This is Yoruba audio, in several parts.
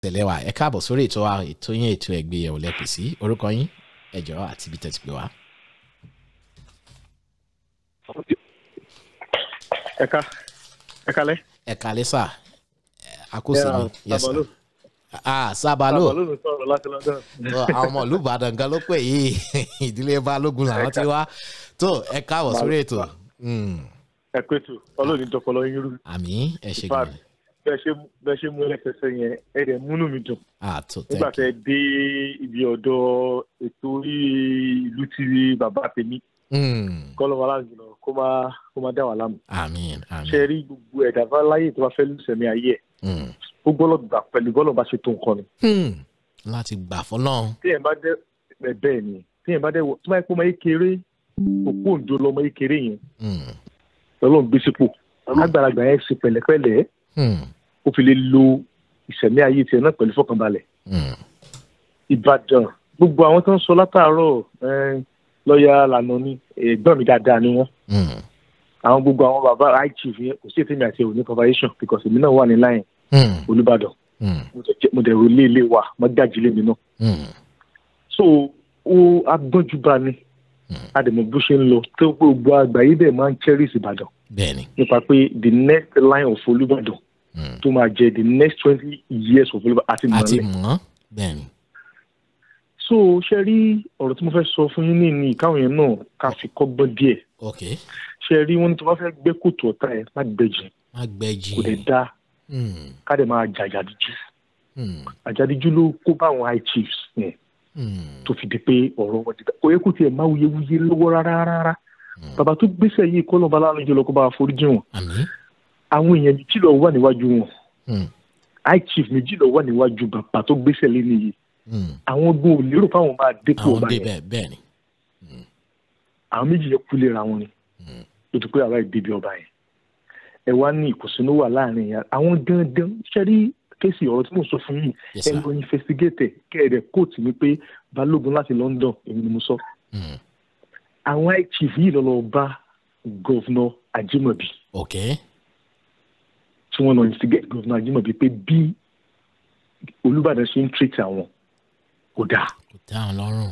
tẹ̀lé wa ẹ káàbọ̀ sórí ètò wa ètò yín ètò ẹgbẹ́yẹ̀wò lẹ́pì sí orúkọ yín ẹ̀jọ̀ àti ibi tẹ̀sí pé wá. ẹ̀ka ẹ̀ka lẹ́. ẹ kálẹ́ sà àkóso mi yes sir. Sabalu. ah sábàlú Sabalu ló sọ̀rọ̀ láti London. àwọn ọmọ ìlú ìbàdàn gan ló pè yìí ìdílé balógun làwọn ti wá tó ẹ káàbọ̀ sórí ètò Mm, ẹ pé tù ọlọ́ọ̀ni dọ̀pọ̀lọ́ yín rú. àmì ẹ ṣe Bá- gan bẹ́ẹ̀ ṣe bẹ́ẹ̀ ṣe mú ẹlẹ́sẹsẹ yẹn ẹ dẹ̀ múnú mi dùn. àtò nígbà tẹ tẹ dé ibi ọ̀dọ̀ ètò orí ìlú tí bàbá tèmi kọ́lọ́ wa láti lọ kó má kó má dá wà láàmú. àmì àmì ṣe rí gbogbo ẹ̀dá bá láyè tó bá fẹ́ lùsẹ̀mí ayé ẹ̀ Mm. ó gbọ́dọ̀ gbà pẹ̀lú bọ́lọ̀ bá ṣe tó nǹkan ni. Hmm, láti gbà fọlọ́run téèyàn bá dé ẹ bẹ́ẹ̀ ni téèyàn bá dé wọ tó bá yẹ kó máa kéré òpó òǹdó lọmọ yìí kéré yẹn Mm, lọ́lọ́run gbé sípò àgbàlagbà yẹn ṣe pẹ̀lẹ́pẹ̀lẹ́ mm, ó fi lè lo ìṣẹ̀mí ayé tiẹ̀ náà pẹ̀lú fọkànbalẹ̀ mm. ìbàdàn gbogbo àwọn tó ń sọ látàárọ̀ eh, lọ́ọ̀yà lànà ni ẹ̀gbọ́n mi dáadáa ni wọ́n Mm, àwọn gbogbo àwọn bàbá high chief yẹn kò sí ètò mi àti òní conversation because èmi náà wà ní láyìn mm, olùbàdàn mm, mo dẹ̀ jẹ́- mo dẹ̀ ro ilé ilé wa mo dájú ilé mi náà mm. so ó agbọ́njúbà ni àdèmọ̀ bó ṣe ń lọ tó gbogbo àgbáyé dẹ̀ máa ń cherish ìbàdàn bẹ́ẹ̀ni nípa pé the next line of olùbàdàn Mm. tó máa jẹ the next twenty years of olùbàdàn àti àti mọ̀ọ́lẹ̀. mọ́ bẹ́ẹ̀ni so ṣe rí ọ̀rọ̀ tí mo fẹ́ sọ fún yín ní ní ìkáwọn yẹn náà ká fi kọ́gbọ́n díẹ̀ ok ṣe rí wọn ní tó bá fẹ́ gbé kòtò ọ̀tá ẹ̀ má gbẹ̀jì má gbẹ́jì kò dẹ̀ dá Mm, ká dẹ̀ máa jà àjàdíjú mm, àjàdíjú ló kó bá àwọn high chiefs yẹn mm. tó fi di pé ọ̀rọ̀ wọn ti dá kò yẹ kó tiẹ̀ má wuyewuye lọ́wọ́ rárá rárá bàbá tó gbéṣẹ́ yìí kọ́ lọ́ba aláàánú jẹ́ lọ kó bá wa foríjì wọn àmì àwọn èèyàn méjì lọ wà níwájú wọn Mm, high chief méjì lọ wà níwájú bàbá tó gbéṣẹ́ lé nìyí mm. àwọn gbọ́n ò lérò fáwọn máa dépò àwọn ọba yẹn débẹ̀ bẹ́ẹ̀ni àwọn méjì yẹn kú léra wọn ni ó ti pé àwa ìdíbi ọba yẹn ẹ wá ní ìkùnsínú wà láàrin yẹn àwọn dandan ṣẹ́rí kéèsì ọ̀rọ̀ tí mo sọ fún yìí Yes, ẹ sir. lọ investigate kẹ́ẹ̀dẹ̀ kóòtù mi pé balógun láti London èmi ni mo sọ Mm, àwọn high chief yìí lọ́lọ́ bá gọ́vnọ̀ Ajimobi ok tí wọ́n lọ investigate gọ́vnọ̀ Ajimobi pé bí Olúbàdàn ṣe ń treat àwọn kò dáa kò tẹ́ àwọn lọ́rùn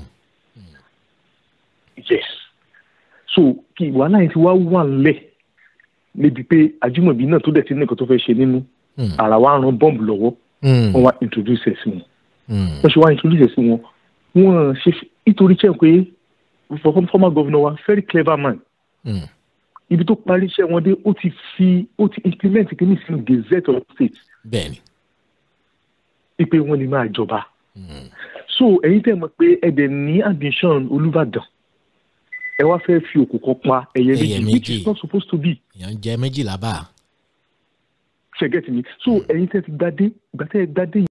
yes so kí wàhálà yẹn ti wá wà ńlẹ̀ níbi pé Ajimobi náà tó dẹ̀ ti ní nǹkan tó fẹ́ ṣe nínú Mm, ara wa ran bọ́ǹbù lọ́wọ́ mm, wọ́n wá introduce ẹ̀ sí wọn mm. wọ́n ṣe wá introduce ẹ̀ sí wọn wọ́n ṣe fi- nítorí chẹ́ pé for- former governor wa very clever man Mm, ibi tó parí iṣẹ́ wọn dé ó ti fi ó ti implement kìíní sínú gazette of state bẹ́ẹ̀ni wípé wọ́n lè máa jọba Mm, so ẹ̀yin tẹ́ mọ̀ pé ẹ̀dẹ̀ ní ambition Olúbàdàn ẹ wá fẹ́ fi òkú kan pa ẹ̀yẹ Ẹyẹ méjì which méjì. is not supposed to be èèyàn jẹ méjìlá bá ṣe get me so ẹ̀yin tẹ́ ti gbadé gbàtẹ́ gbadé